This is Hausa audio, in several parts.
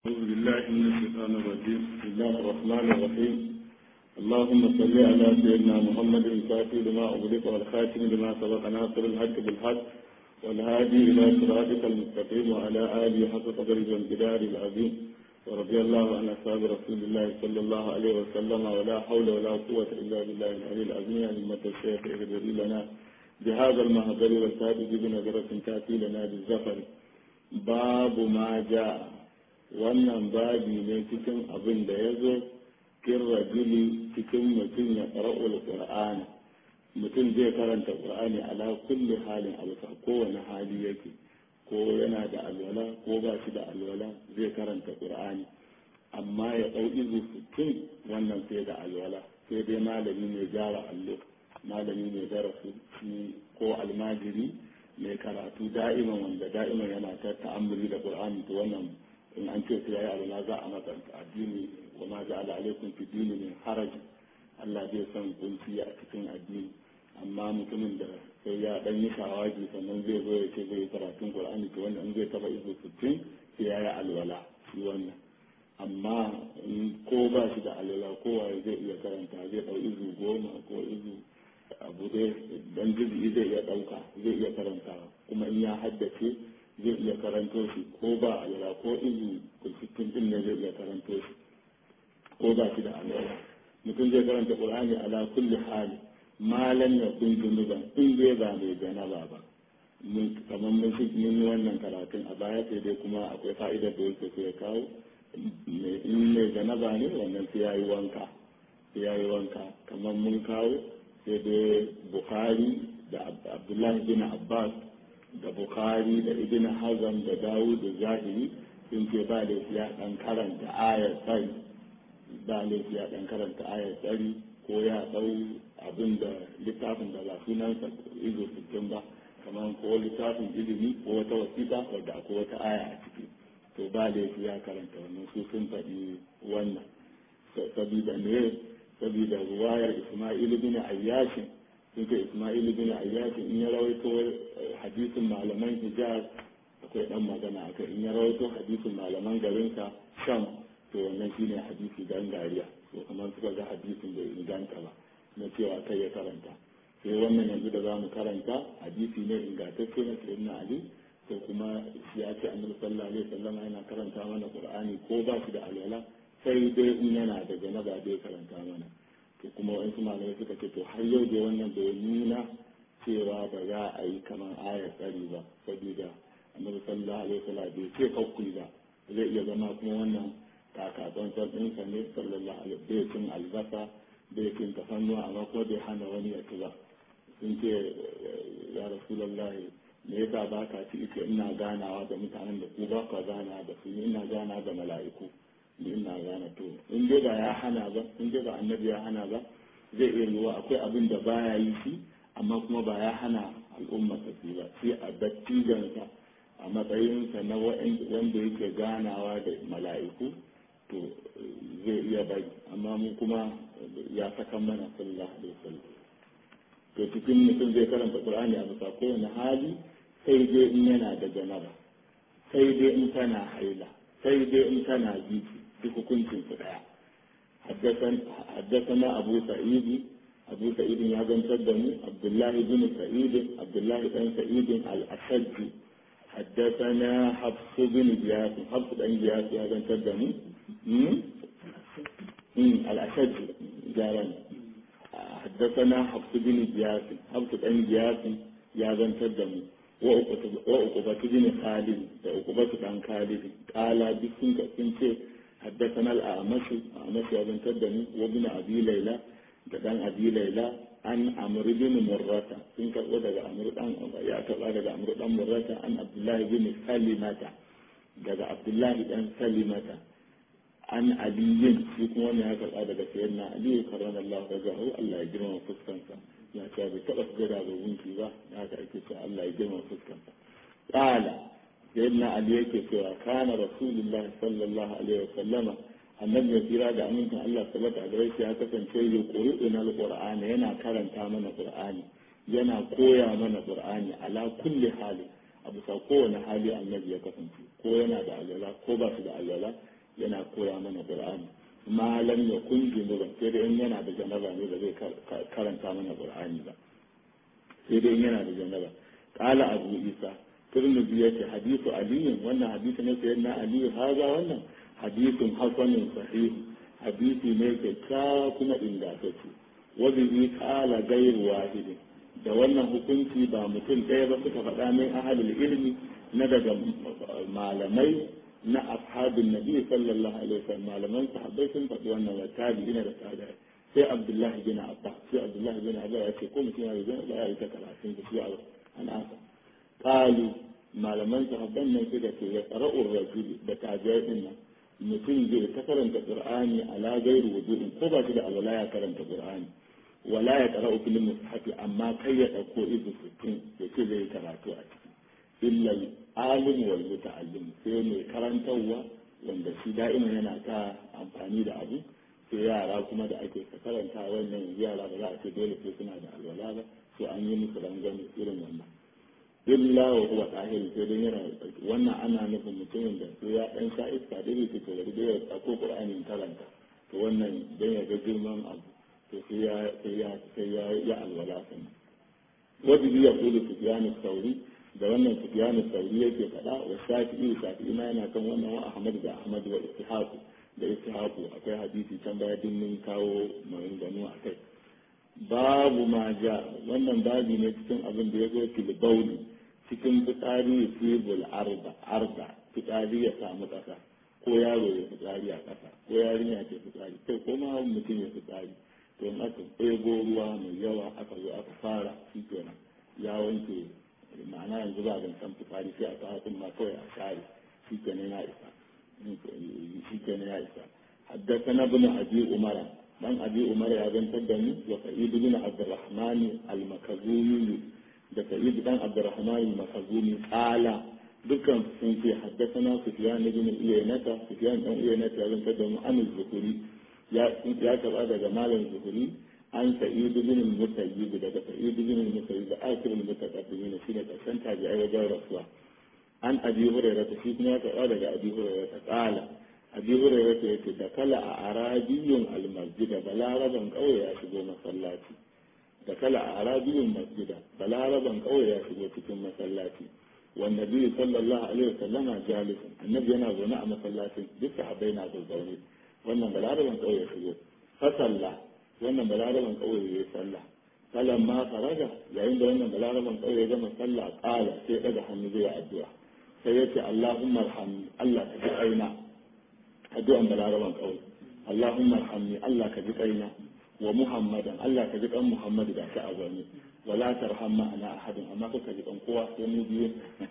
أعوذ بالله من الشيطان الرجيم بسم الله الرحمن الرحيم اللهم صل على سيدنا محمد الفاتح لما أغلق والخاتم لما سبق ناصر الحق بالحق والهادي إلى صراطك المستقيم وعلى آله حق قدره والجدار العظيم ورضي الله عن أصحاب رسول الله صلى الله عليه وسلم ولا حول ولا قوة إلا بالله العلي العظيم يعني متى الشيخ اغفر لنا بهذا المهدر والسادس بنظرة تأتي لنا بالزفر باب ما جاء wannan babi ne cikin abin da ya zo kin rajuli cikin mutum ya ƙara'ul ƙur'ani mutum zai karanta ƙur'ani ala kulli halin alfa kowane hali yake ko yana da alwala ko ba shi da alwala zai karanta ƙur'ani amma ya ɗau izu sittin wannan sai da alwala sai dai malami mai gyara allo malami mai darasi ko almajiri mai karatu da'iman wanda da'iman yana ta ta'ammuli da ƙur'ani to wannan in an ce sai yayi alwala za a masa addini wa ma ja'ala alaikum fi dini min haraj Allah zai san kunci a cikin addini amma mutumin da sai ya dan yi shawagi sannan zai zo ya ce zai karatun Qur'ani to wannan zai taba izu 60 sai yayi alwala shi wannan amma ko ba shi da alwala kowa zai iya karanta zai dau izu goma ko izu abu dai dan jibi zai iya dauka zai iya karantawa kuma in ya haddace zai iya karanto shi ko ba alwala ko izu kulfitin din ne zai iya karanto shi ko ba shi da alwala mutum zai karanta qur'ani ala kulli hali malan ya kun junuban in dai ba mai janaba ba mun kamar mun shi mun yi wannan karatun a baya sai dai kuma akwai fa'idar da yake sai ya kawo in mai janaba ne wannan sai yayi wanka sai yayi wanka kamar mun kawo sai dai bukhari da abdullahi bin abbas da bukhari da ibn hazam da dawud da zahiri sun ce ba da ya dan karanta ayar tsari ba da ya dan karanta ayar tsari ko ya dau abin da littafin da ba sunansa izo sittin ba kamar ko littafin ilimi ko wata wasiƙa wadda akwai wata aya a ciki to ba da ya karanta wannan su sun faɗi wannan sabida ne sabida ruwayar isma'il bin ayyashin sun ce ismail bin ayyashi in ya rawaito hadisin malaman hijaz akwai dan magana akai in ya rawaito hadisin malaman garinsa sham to wannan shine hadisi gangariya to kamar suka ga hadisin bai inganta ba na cewa kai ya karanta sai wannan yanzu da za mu karanta hadisi ne ingantacce na sayyidina ali to kuma ya ce annabi sallallahu alaihi wasallam yana karanta mana qur'ani ko ba shi da alwala sai dai in yana da janaba bai karanta mana to kuma wa'insu malamai suka ce to har yau da wannan bai nuna cewa ba za a yi kamar ayar tsari ba saboda annabi sallallahu alaihi wasallam bai ce kakkuli ba zai iya zama kuma wannan kakatsan ɗinsa ne sallallahu alaihi bai cin albasa bai cin tafannuwa amma kuma bai hana wani ya ci ba sun ce ya rasulullahi me yasa ba ka ci ita ina ganawa da mutanen da ku ba ka gana da su ina gana da mala'iku ina gane to in dai ba ya hana ba in dai ba annabi ya hana ba zai iya yiwuwa akwai abin da baya yi shi amma kuma ba ya hana al'umma ta su ba sai a dattijansa a matsayinsa na wanda yake ganawa da mala'iku to zai iya bari amma mu kuma ya saka mana sallallahu alaihi wasallam to cikin mutum zai karanta qur'ani a bisa kowane hali sai dai in yana da janaba sai dai in tana haila sai dai in tana jiki duk hukuncin su daya حدثنا أبو سعيد أبو سعيد يازن تدمي عبد الله بن سعيد عبد الله بن سعيد الأشج حدثنا حفص بن جياس حفص بن جياس يازن تدمي الأشج جارا حدثنا حفص بن جياس حفص بن جياس يازن تدمي وعقبة بن خالد وعقبة بن خالد قال بسنك سنك حدثنا الأعمش أعمش بن تدني وابن أبي ليلى دان أبي ليلى عن عمرو بن مرة سنك ودغ عمرو دان يا تبع دغ عمرو دان مرة عن عبد الله بن سلمة دغ عبد الله بن سلمة عن علي shi kuma wannan ya karɓa daga sayyidina Ali karramallahu wajahu Allah ya girma fuskansa ya ce bai taɓa sujada ga gunki ba ya ka ake cewa Allah ya girma fuskansa qala sayyidina Ali yake cewa kana rasulullahi sallallahu alaihi wasallama annabi ya tsira da amincin Allah sabata a gare shi ya kasance ya qur'ana alqur'ani yana karanta mana qur'ani yana koya mana qur'ani ala kulli hali a bisa kowane hali annabi ya kasance ko yana da alwala ko ba shi da alwala yana koya mana qur'ani malam ya kun junuban sai dai in yana da janaba ne da zai karanta mana qur'ani ba sai dai in yana da janaba qala abu isa turmudi yace hadithu aliyin wannan hadisi ne sayyidina aliyu haza wannan hadithun hasanun sahih hadisi ne kyakkyawa kuma ingantacce wa bihi qala ghayru wahidin da wannan hukunci ba mutum ɗaya ba suka faɗa min ahalul ilmi na daga malamai na ashabin nabi sallallahu alaihi wasallam malaman sahabbai sun faɗi wannan wa tabi'ina da tabi'ai sai abdullahi bin abba sai abdullahi bin abba ya ce ko mutum ya yi zan ya yi ta karatun da shi a anasa qalu malaman sahabban nan suka ce ya qara'ur rajuli da tabi'ai din nan mutum zai ta karanta qur'ani ala gairu wudu'in ko ba shi da alwala ya karanta qur'ani wala ya ƙara ukulin mushafi amma kai ya ɗauko izu sittin ya ce zai karatu a ciki illa alim wal muta'allim sai mai karantarwa wanda shi da'ima yana ta amfani da abu sai yara kuma da ake ka karanta wannan yara ba za a ce dole sai suna da alwala ba sai an yi musu rangwame irin wannan illa wa huwa tahir sai dai yana wannan ana nufin mutumin da sai ya dan sha iska da yake to da ya ɗauko qur'anin karanta to wannan dan ya ga girman abu to sai ya sai ya sai ya ya alwala sannan wajibi ya kula sufyan sauri da wannan sufyan sauri yake faɗa wa shafi'i shafi'i ma yana kan wannan wa ahmad da ahmad wa ishaq da ishaq akwai hadisi can baya din mun kawo maganganu a kai babu ma ja wannan babi ne cikin abin da ya zo fil bauli cikin fitsari fibul arda arda fitsari ya samu ƙasa ko yaro ya fitsari a ƙasa ko yarinya ce fitsari kai ko ma mutum ya fitsari to in aka ɗebo ruwa mai yawa aka zo aka fara shi kenan ya wanke ma'ana yanzu ba zan san fitsari sai a kawo ma kawai a share shi kenan ya isa shi kenan ya isa حدثنا ابن ابي عمر من ابي عمر يا بن تدني وسعيد بن عبد الرحمن المكزومي ده سعيد بن عبد الرحمن المكزومي قال دكان sun ce حدثنا سفيان بن عيينة سفيان بن عيينة يا بن تدني عن الزهري ya karɓa daga malam zuhuri an sa'idu bin mutayyib daga sa'idu bin mutayyib da akirul mutaqaddimin shine karshen tabi'ai wajen rasuwa an abi hurairah ta shi kuma ya karɓa daga abi hurairah ta qala abi hurairah ta yace da kala a arabiyyun almasjida balaraban kauye ya shigo masallaci da kala a arabiyyun masjida balaraban kauye ya shigo cikin masallaci wanda biyu sallallahu alaihi wasallama jalisun annabi yana zaune a masallacin duk sahabbai na zaune wannan balaraban ƙauye ya shigo fasalla wannan balaraban ƙauye ya yi sallah sallan ma faraga yayin da wannan balaraban ƙauye ya gama sallah ƙala sai ɗaga hannu zai addu'a sai ya ce Allahumma arhamni Allah ka ji ƙaina addu'an balaraban ƙauye Allahumma arhamni Allah ka ji ƙaina wa Muhammadan Allah ka ji ƙan Muhammad da ka azami wala tarham ma'ana ahadin amma ka ji ƙan kowa sai mu biyu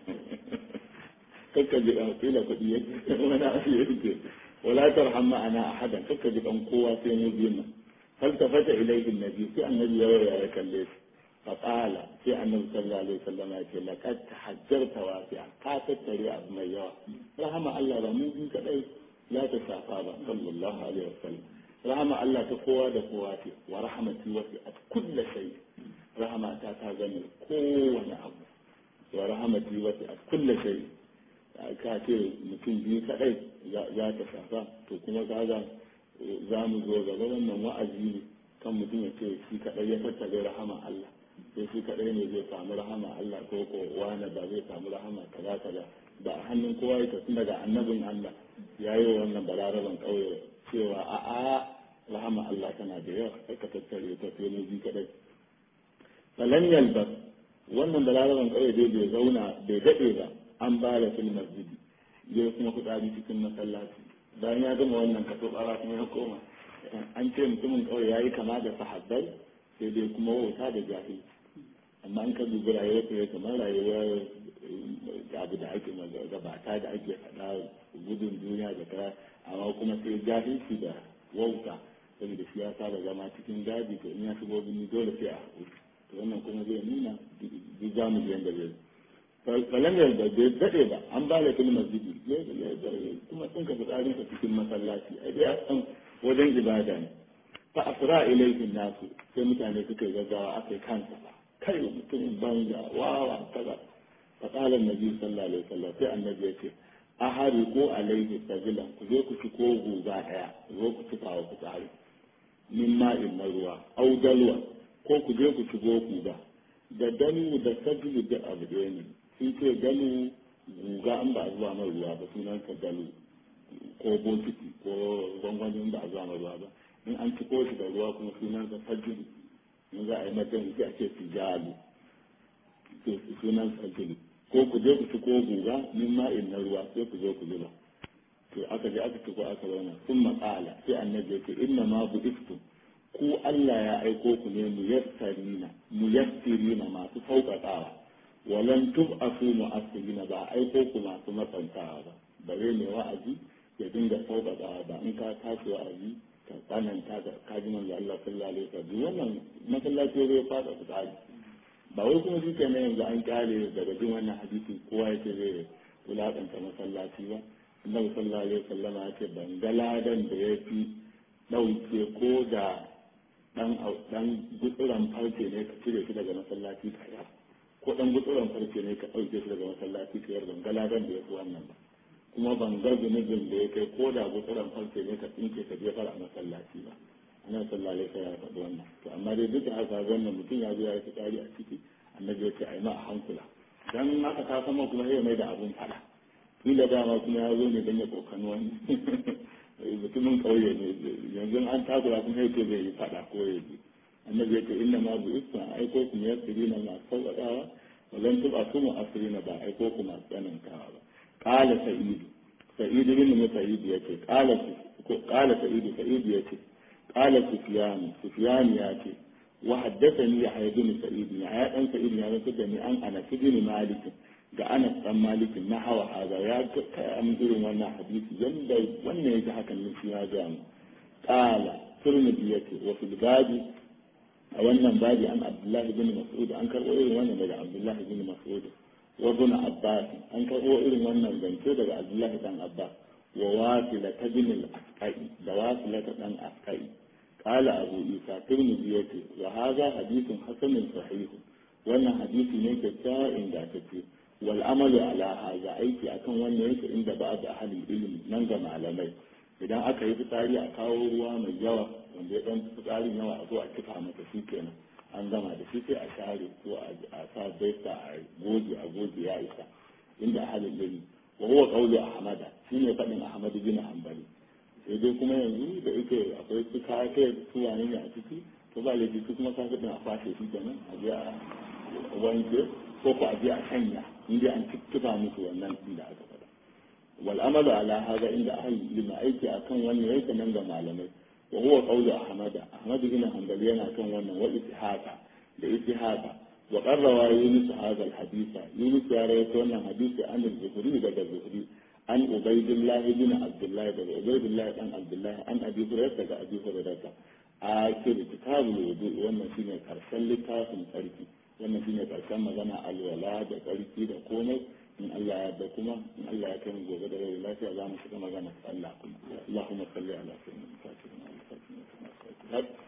kakka ji ƙan kila kuɗi yake wani abu yake ولا ترحم معنا احدا فك بكم قوة في مبينة فالتفت اليه النبي في النبي يا كليس فقال في النبي صلى الله عليه وسلم يقول لقد تحجرت واسعا قاتت تريع بميوا رحم الله رموزي كدي لا تشافى صلى الله عليه وسلم رحم الله تقوى دقواتي ورحمتي وسعت كل شيء رحمة تاتغني كون أبو ورحمتي وسعت كل شيء ka ce mutum biyu kadai za ta shafa to kuma kaga za mu zo gaba wannan wa'azi ne kan mutum ya ce shi kadai ya tattare rahama Allah sai shi kadai ne zai samu rahama Allah ko ko wani ba zai samu rahama kaza kaza ba a hannun kowa ya tafi daga annabin Allah ya yi wa wannan balaraban kauye cewa a a rahama Allah tana da yawa sai ka tattare ta sai mu bi kadai falan yalbas wannan balaraban kauye dai bai zauna bai dade ba an ba da fil masjidi ya kuma fitsari cikin masallaci bayan ya gama wannan kaso bara kuma ya koma an ce mutumin kawai ya yi kama da sahabbai sai dai kuma wauta da jahil amma an ka dubi rayuwar ta kamar rayuwar abu da ake gabata da ake faɗa gudun duniya da ta amma kuma sai jahilci da wauta saboda shi ya saba zama cikin gadi to in ya shigo bini dole sai a haƙuri to wannan kuma zai nuna duk zamu je yanda zai falan yarda bai daɗe ba an ba da filmar zidi kuma sun ka fitsarin ka cikin masallaci a dai a san wajen ibada ne fa asra ilaihin nasu sai mutane suka yi gaggawa aka yi kansa ba kai mutumin banza wawa kaza fa qala annabi sallallahu alaihi wasallam sai annabi ya ce ahari ko alaihi sajila ku je ku ci ko guga daya zo ku ci kawo ku tsari min ma'in na ruwa au dalwa ko ku je ku ci go guga da danu da sajilu da abu ɗaya ne sun ce danu guga an ba zuwa mai ruwa ba sunan ka dalu ko bokiti ko gwangwanin ba zuwa mai ruwa ba in an ci shi da ruwa kuma sunan ka sajilu in za a yi mata sai a ce tijalu to sunan sajilu ko ku je ku ci ko guga min ma'in na ruwa sai ku zo ku zuba to aka je aka ci ko aka zauna sun maƙala sai annabi ya ce inna ma bu iftu ku Allah ya aiko ku ne muyassirina muyassirina masu sauƙaƙawa walan tub'asu mu'assirina ba aiko ku masu matsantawa ba bare ne wa'azi ya dinga sauƙaƙawa ba in ka tashi wa'azi ka tsananta ga kaji manzo Allah sallallahu alaihi wasallam wannan masallaci zai fada su tsari ba wai kuma shi kenan yanzu an kyale daga jin wannan hadisi kowa yake zai wulaƙanta masallaci ba annabi sallallahu alaihi wasallam ya ce ban ga ladan da ya fi ɗauke ko da dan dan gutsuran farce ne ka cire shi daga masallaci ka yar ko dan gutsuran farce ne ka dauke shi daga masallaci ka yar ban ga ladan da yafi wannan ba kuma ban ga zunubin da ya kai ko da gutsuran farce ne ka tsinke ka jefar a masallaci ba annabi sallallahu alaihi wasallam ya faɗi wannan to amma dai duk da haka wannan mutum ya zo ya yi fitsari a ciki annabi ya ce ai ma a hankula dan haka ka sama kuma sai mai da abun fada kila dama kuma ya zo ne dan ya kokani wani mutumin ƙauye ne yanzu an takura kuma yake zai yi fada ko ya ji annabi yake inna ma bu isma aiko ku ya siri na masu sauƙaƙawa walan tuba su mu asiri na ba aiko ku masu tsanantawa ba ƙala sa'idu sa'idu bin musa'id yace ƙala ƙala sa'idu sa'idu yace ƙala sufyan sufyan ya ce wa haddathani ya bin sa'id ya ya dan sa'id ya zanta da ni an ana bin malik ga Anas dan Malik na hawa haza ya kai irin wannan hadisi yanda wannan yake hakan ne shi ya ga mu qala turmidi yake wa fil babi a wannan babi an Abdullah ibn Mas'ud an karbo irin wannan daga Abdullah ibn Mas'ud wa ibn Abbas an karbo irin wannan zance daga Abdullah dan Abbas wa wasila ibn al-Asqai da wasila dan Asqai qala Abu Isa turmidi yake wa hadha hadithun hasanun sahih wannan hadisi ne kyakkyawa ingantacce والعمل على هذا aiki akan wannan yake inda ba da ahli ilimi nan ga malamai idan aka yi fitsari a kawo ruwa mai yawa wanda ya dan fitsarin yawa a zo a kifa masa shi kenan an gama da shi sai a share ko a sa baita a goge a goge ya isa inda ahli ilimi wa huwa qawlu ahmada shine fadin ahmad bin hanbali sai dai kuma yanzu da yake akwai su kai su wani ne a ciki to ba laifi su kuma sa a fashe shi kenan a je a wanke ko ko a je a sanya inda an tuttuba musu wannan inda aka faɗa wal amalu ala hada inda ahli ilmi aiki akan wannan yake nan ga malamai wa huwa qawlu ahmad ahmad bin hanbali yana kan wannan wa ittihaqa da ittihaqa wa qarrawa yunus hadha al haditha yunus ya rawaito wannan hadisi an al-zuhri daga zuhri an ubaydillah bin abdullah daga ubaydillah dan abdullah an abi hurairah daga abi hurairah a kiri kitabul wudu wannan shine karshen littafin sarki wannan shine karshen magana alwala da tsarki da komai in Allah ya yarda kuma in Allah ya kai mu gobe da rai lafiya za mu shiga magana Allah kuma Allahumma salli ala sayyidina Muhammad